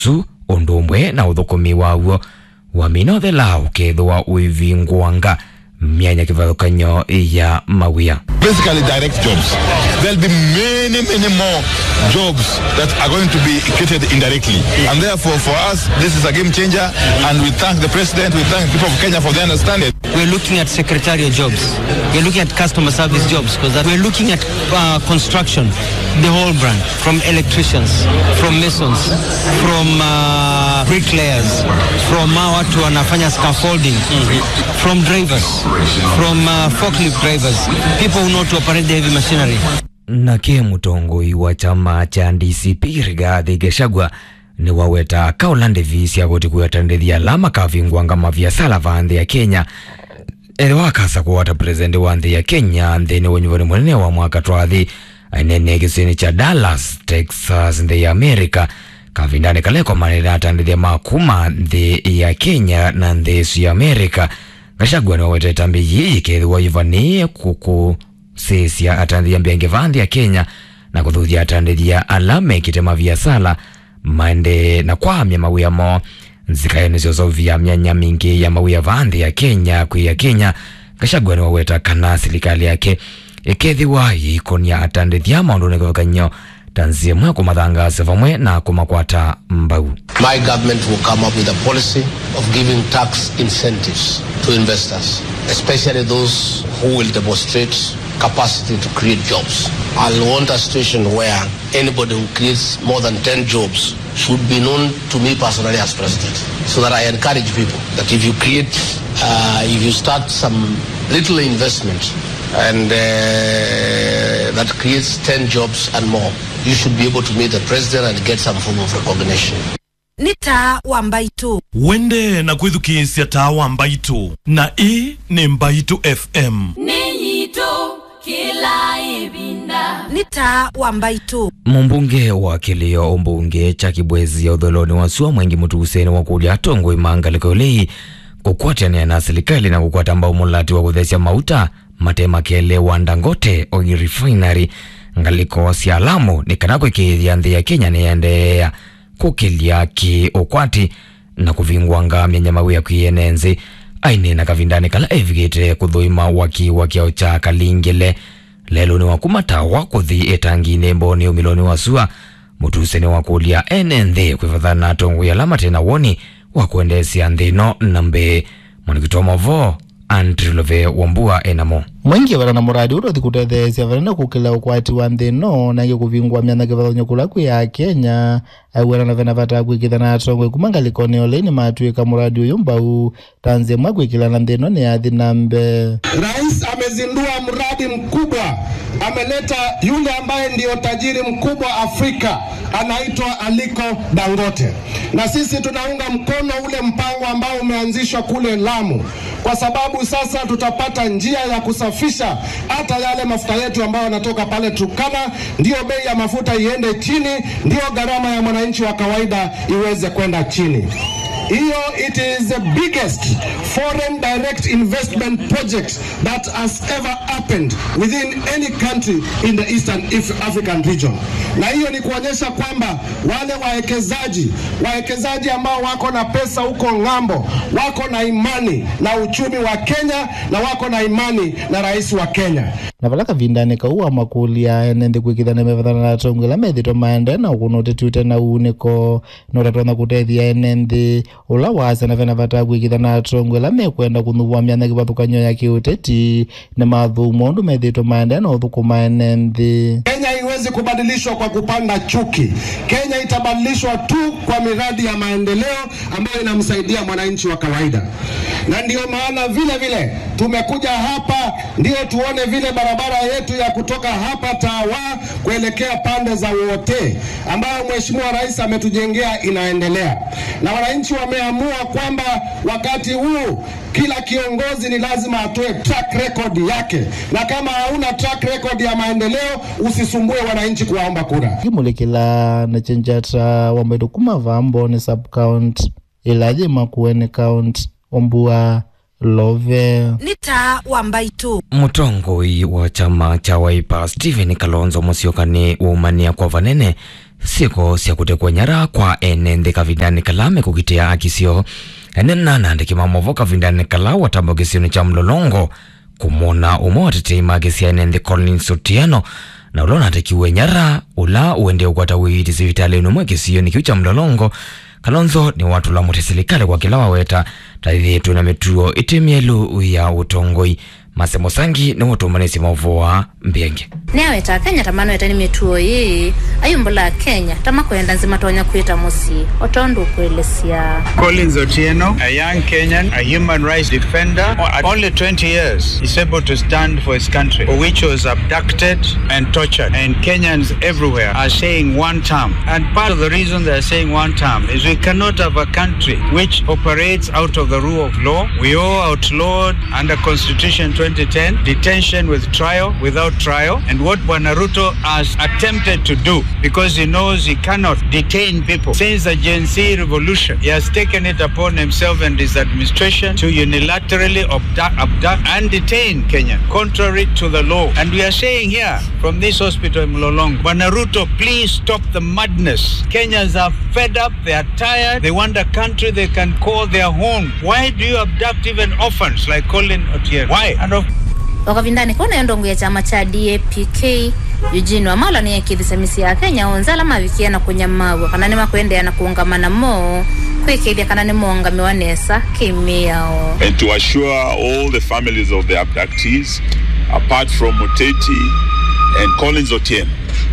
su undu umwe na uthukumi waguo wa minothela ukethwa uivingwanga myanya kivathukanyo ya mawia basically direct jobs. There'll be many, many more jobs that are going to be created indirectly. And therefore, for us, this is a game changer. And we thank the president, we thank the people of Kenya for their understanding. We're looking at secretarial jobs. We're looking at customer service jobs because we're looking at uh, construction, the whole brand, from electricians, from masons, from uh, bricklayers, from uh, watu wanafanya scaffolding, from drivers, from uh, forklift drivers, people who know to operate the heavy machinery. nake mutongoi wa chama cha DCP Rigathi Gachagua ni waweta kaulande visi agoti kuyatandithia lama kavingwanga maviasala va nthi ya Kenya ere wakasa kuwata president wa nthi ya Kenya nthini wenyuvani munene wa mwaka twathi ainene kisini cha Dallas Texas nthi ya America kavindani kaleko manene atandithia makuma nthi ya Kenya na nthi isu ya America Gachagua ni wawete tambi yiyi kethiwa ivanie kuku sisia atandithia mbenge va nthi ya Kenya na kuthuthia atandithia alama ikitema viasala maende na kwamya mawia mo nzikayo nicio zauvia myanya mingi ya mawia va nthi ya Kenya kwi ya Kenya Gachagua ni waweta kana serikali yake ikethiwa yikonia atandithia maundu nikuthukanyo tanzia mwe kumathangasa vamwe na kumakwata mbau My government will come up with a policy of giving tax incentives to investors, especially those who will demonstrate capacity to create jobs. I'll want a situation where anybody who creates more than 10 jobs should be known to me personally as president. So that I encourage people that if you create, uh, if you start some little investment and uh, that creates 10 jobs and more, you should be able to meet the president and get some form of recognition. nĩ ta wa mbaitũ wende na kwithukiisya tawa mbaitu na ii ni mbaitu fm Ninyito kila ibinda. nĩ ta wa mbaitũ mumbunge wa kilio umbunge cha kibwezi ya utholoni wa sua mwengi mutuseni wa kulia tongwe mangaliko lei kukwatania na serikali na kukwata mbao mulati wa kuthesya mauta matema kele wa ndangote oil refinery ngaliko sya lamu ni kana kwikithia nthi ya kenya niyendeea kukilia ki ukwati na kuvingwanga myanya mawia kwienenzi aini na kavindani kala evikite kuthuima waki wa kiao cha kalingile lelo ni wakumatawa kuthi etangine mboni umiloni wa sua mutuseni wa kulia ene nthi kwivathana na tongo ya lama tena woni wa kuendesya nthino na mbi mwenikitwa mavo Andrew Love Wambua enamo mwingi vana na muradi uro thikutetheesya vanene kukila ukwati wa nthi ino nangi kuvingwa myanya kivathonyo kula kwi ya kenya aiwena na vena vatakwikitha na atongo ikuma ngalikoni oleini matuika muradi uyu mbau tanzia mwa kwikila na nthi ino ni yathi na mbe Rais amezindua mradi mkubwa, ameleta yule ambaye ndiyo tajiri mkubwa Afrika, anaitwa Aliko Dangote, na sisi tunaunga mkono ule mpango ambao umeanzishwa kule Lamu, kwa sababu sasa tutapata njia ya kusafisha hata yale mafuta yetu ambayo yanatoka pale Turkana, ndiyo bei ya mafuta iende chini, ndiyo gharama ya mwananchi wa kawaida iweze kwenda chini. Hiyo it is the biggest foreign direct investment project that has ever happened within any country in the Eastern Af- African region. Na hiyo ni kuonyesha kwamba wale wawekezaji wawekezaji ambao wako na pesa huko ng'ambo wako na imani na uchumi wa Kenya na wako na imani na rais wa Kenya. na vala kavindani kauwa makulia ene nthi kwikitha na mevathana na atongo ila methitwo maende na ukuno utetiute na uuniko na utatwana kutethia ene nthi ula wasa na vena vata kwikitha na atongo ila mekwenda kuthuvua myanya kivathukanyo ya kiuteti na mathumo undu methitwo maende na uthukuma ene nthi Kenya haiwezi kubadilishwa kwa kupanda chuki. Kenya itabadilishwa tu kwa miradi ya maendeleo ambayo inamsaidia mwananchi wa kawaida, na ndiyo maana vile vile tumekuja hapa ndio tuone vile barabara yetu ya kutoka hapa Tawa kuelekea pande za Wote ambayo Mheshimiwa Rais ametujengea inaendelea, na wananchi wameamua kwamba wakati huu kila kiongozi ni lazima atoe track record yake, na kama hauna track record ya maendeleo usisumbue wananchi kuwaomba kura. kimulikila na chenjata wambaitu kuma vambo ni subcount ilathi makueni count ombua love nĩ ta wa mbaitũ mutongoi wa chama cha Wiper Stephen Kalonzo Musyoka ni waumania kwa vanene siko sya kutekwa nyara kwa ene nthi kavindani kala mekukitia akisio ene nanandi kimamovo kavindani kala watambo kisioni cha mlolongo kumona umwe watetei makisia ene nthi Collins Otieno na ula unatakiwe nyara ula uende ukwata wiiti sivitalini umwe kisioni kiu cha mlolongo kalonzo ni watu lamute silikali kwa kila waweta taithitwe na mituo iti mielu ya utongoi masemo sangi ni utumanisi mauvoa mbienge niaweta kenya tamanoeta ni mituo ii ayumbula kenya tamakwenda nzima tonya kwita musi otondu ukwelesya Collins Otieno, a young Kenyan, a human rights defender, at only 20 years, is able to stand for his country, for which he was abducted and tortured. And Kenyans everywhere are saying one term. And part of the reason they are saying one term is we cannot have a country which operates out of the rule of law. We all outlawed under Constitution 2010 detention with trial, without trial. And what Bwanaruto has attempted to do, because he knows he cannot detain people since the Gen Z revolution, he has taken it upon himself and his administration to unilaterally abduct, abduct and detain Kenya, contrary to the law. And we are saying here from this hospital in Mlolong, Bwanaruto, please stop the madness. Kenyans are fed up, they are tired, they want a country they can call their home. Why do you abduct even orphans like Colin Otieno? Why? And of wakavindani kona yo ndongo ya chama cha dapk eugene wamala niyekithisa misi ya kenya onzala mavikiana kunyamawa kana ni makwendeana kuungamana mo kwikithia kana ni moongamiwa nesa kimiao and to assure all the families of the abductees, apart from Moteti and Collins Otieno,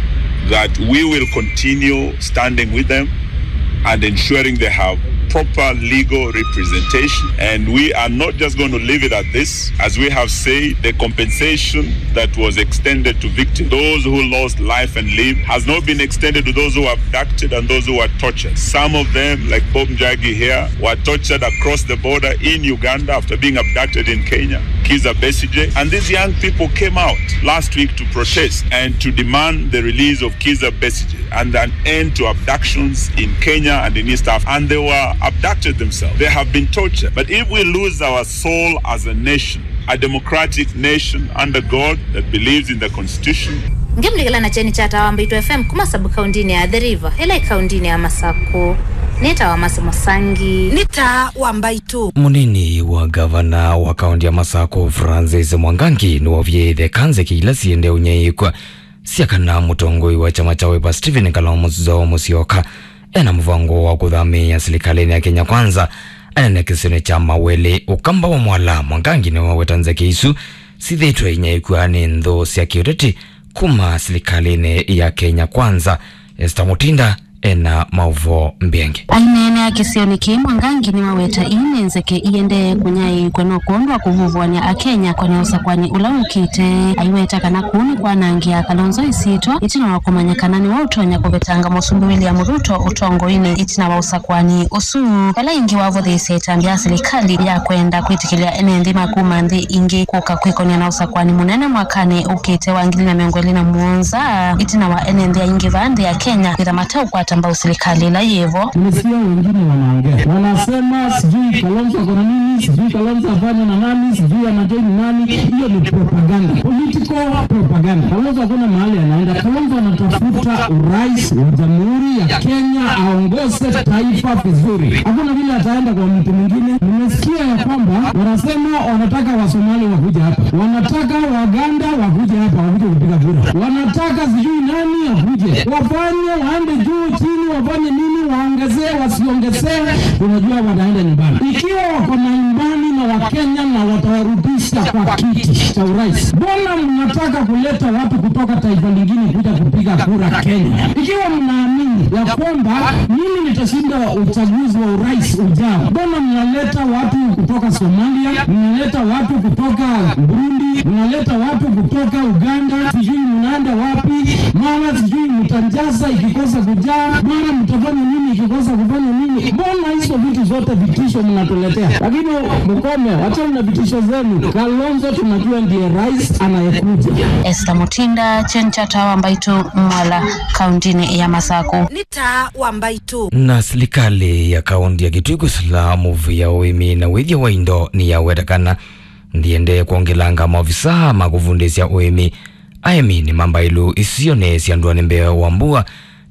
that we will continue standing with them and ensuring they have proper legal representation. And we are not just going to leave it at this. As we have said, the compensation that was extended to victims, those who lost life and limb, has not been extended to those who were abducted and those who were tortured. Some of them, like Bob Njagi here, were tortured across the border in Uganda after being abducted in Kenya. Kiza Besige. And these young people came out last week to protest and to demand the release of Kiza Besige and an end to abductions in Kenya and in East Africa. And they were abducted themselves. They have been tortured. But if we lose our soul as a nation, a democratic nation under God that believes in the Constitution, ngimlikila na cheni cha tawa mbaitu fm kumasabu kaundini ya the river ila ikaundini ya masako nitawa masemo sangi nita wambaitu munini wa gavana wa kaunti ya masako francis mwangangi ni wavyeithe kanze kiila siende unyeikwa siakana mutongoi wa chama cha wipa stephen kalomuzo musioka ena muvango wa kuthamia silikalini ya kenya kwanza anene kisini cha mawele ukamba wa mwala mwangangi ni wawetanze kiisu sithitwe inyaikwa ni nthu sia kiuteti kuma silikalini ya kenya kwanza esta mutinda ena mauvo mbienge ainene akisioni ki mwangangi ni waweta inenzeke iende kunyai kweno kuondwa kuvuvwania akenya kwenye usakwani ula ukite aiweta kana kuni kwanangia kalonzo isitwa itina wa kumanyikana ni wa utonya kuvetanga musumbi william ruto utongo ine itina wa usakwani usu ela ingi wavo thiisetambia serikali ya kwenda kwitikilia ene nthi makuma nthi ingi kuka kwikonia na usakwani munene mwakani ukite wa ngili na miongo ili na muonza itina wa ene nthi aingi va nthi ya kenya kwitha matau kwatamba userikali la yevo Nimesikia wengine wanaongea, wanasema sijui Kalonzo ako na nini, sijui Kalonzo afanye na nani, sijui anajoini nani. Hiyo ni propaganda, political propaganda. Kalonzo hakuna mahali anaenda. Kalonzo anatafuta urais wa jamhuri ya Kenya, aongoze taifa vizuri. Hakuna vile ataenda kwa mtu mwingine. Nimesikia ya kwamba wanasema wanataka Wasomali wakuja hapa, wanataka Waganda wakuja hapa, wakuje kupiga kura, wanataka sijui nani akuje, wafanye waende juu chini, wafanye nini, waongezee wasiongezee, unajua wanaenda nyumbani. Ikiwa wako na imani na Wakenya na watawarudisha kwa kiti cha urais, mbona mnataka kuleta watu kutoka taifa lingine kuja kupiga kura Kenya? Ikiwa mnaamini ya kwamba mimi nitashinda uchaguzi wa urais ujao, mbona mnaleta watu kutoka Somalia, mnaleta watu kutoka Burundi, mnaleta watu kutoka Uganda, sijui mnaenda wapi, mara sijui mtanjaza ikikosa kujaa, mara mtafanya nini ikikosa kufanya nini? Mbona hizo vitu zote vitisho mnatuletea? Lakini mkome, wachana na vitisho zenu. Kalonzo tunajua ndiye rais anayekuja. Esther Mutinda Chencha Tawa Mbaitu Mwala kauntini ya Masako nita wambaitu na serikali ya kaunti ya Kitwiku Salamu ya uimi na withia wa indo ni yawetakana ndiende kuongelanga maofisa makuvundisya uimi aemi ni mambailu isiyonesya ndwani mbeo wa mbua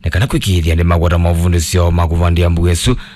kana kwikithia ndi magwata mavundisyo makuvandia mbugesu